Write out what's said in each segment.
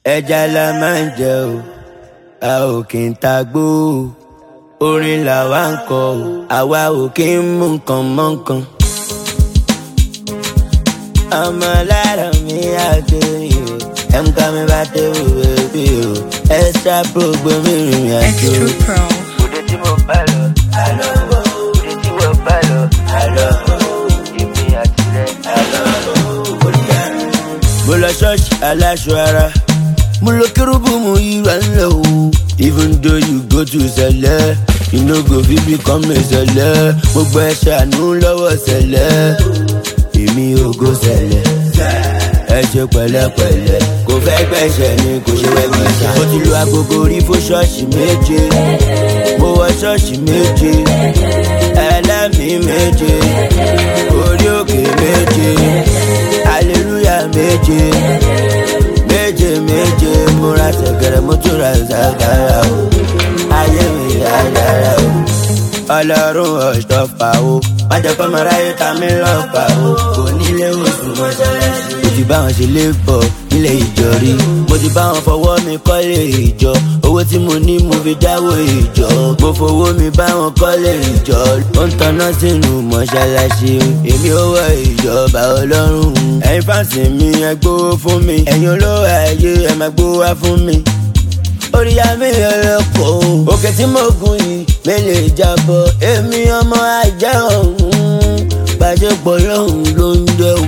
ẹja la máa ń jẹ o a ò kì í ta gbó o orin làwa ń kọ o àwa ò kì í mú nǹkan mọ́ nǹkan. ọmọ lára mi àgbèrè o ẹ̀ǹkà mi bá dé òwe bí o extra program ìrìn àjò. Extra Pro. òde tí mo bá lọ àlọ́ òde tí mo bá lọ àlọ́ èmi àti rẹ̀ àlọ́ mo lọ ṣọ́ọ̀ṣì aláṣọ ara mo lọ kérúbù mo yíra ńlẹ̀ o even though you go to sẹlẹ̀ you no go fit become a sẹlẹ̀ mo gbọ́ ẹ ṣàánú lọ́wọ́ sẹlẹ̀ èmi ò go sẹlẹ̀ ẹ ṣe pẹ̀lẹ́pẹ̀lẹ́ kò fẹ́ gbẹ̀ṣẹ̀ ni kò ṣe wẹ́ gbẹ̀ṣẹ̀. mo ti lu agogo rí fún ṣọ́ọ̀ṣì méje mo wọ ṣọ́ọ̀ṣì méje ẹlẹ́mìí méje orí òkè méje aleluya méje méje méje múra ṣẹ̀kẹ̀rẹ̀ mo tún ra ṣàkàrà o ayé mi dáadáa o ọlọ́run ọ̀ṣọ́fà o má jẹ́ kọ́ mọ́ra yóò ta mí lọ́fà o kò nílé oṣù mọ́ṣáláṣí. mo ti bá wọn ṣe lébọ̀ nílé ìjọ rí mo ti bá wọn fọwọ́ mi kọ́lé ìjọ owó tí mo ní mo fi dáwó ìjọ mo fowó mi bá wọn kọ́lé ìjọ ó ń tanná sínú mọ́ṣáláṣí èmi ò wọ ìjọba ọlọ́run ẹ̀yin fáǹsì mi ẹ gbówó fún mi ẹ̀yin olówó ayé ẹ máa gbówó wá fún mi orí àmì ẹlẹ́kọ̀ òkè tí mo gùn yìí mi lè jábọ̀ èmi ọmọ ajá ọ̀hún gbàjẹ́pọ̀ lọ́hùn ló ń jẹ́ o.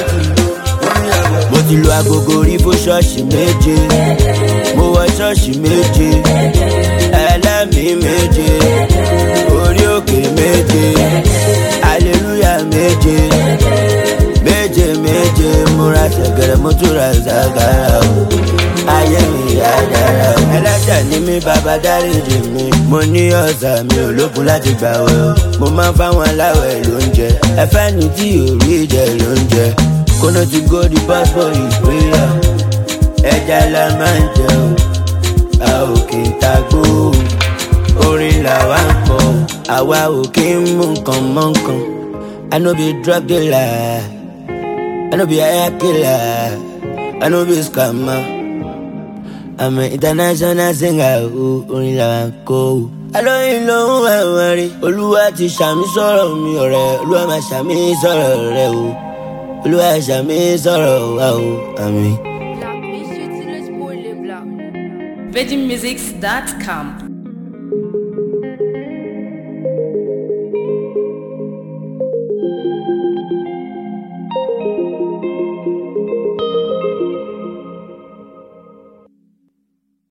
mo ti lu agogo rí fún ṣọ́ọ̀ṣì méje mo wọ ṣọ́ọ̀ṣì méje ẹlẹ́mìí méje orí òkè méje aleluya méje méje méje múra ṣẹ̀gẹ̀rẹ̀ mo tún ra ṣàkàrà o ayé mi dáadáa o. ẹlẹ́ṣẹ̀ ni mí bàbá dáríjì mi mo ní ọ̀sà mi ò lókun láti gbà wẹ̀ o mo máa ń fáwọn aláwẹ̀ lóúnjẹ ẹfẹ́ ni tí ò rí jẹ lóúnjẹ kóná ti góòdì pásítọ̀ ìgbéyà ẹja la máa ń jẹ o a ò kì í ta gbó o orin làwa ń kọ àwa ò kì í mú nǹkan mọ́ nǹkan I no be drug dealer I no be hire killer I no be scammer. I'm an international singer o orin làwa ń kọ o. alóyin ló ń wá wọn rí olúwa ti ṣàmì sọ̀rọ̀ mi ọ̀rẹ́ olúwa máa ṣàmì sọ̀rọ̀ rẹ o olúwa ṣàmì sọ̀rọ̀ wa o àmín. VeggieMusics.com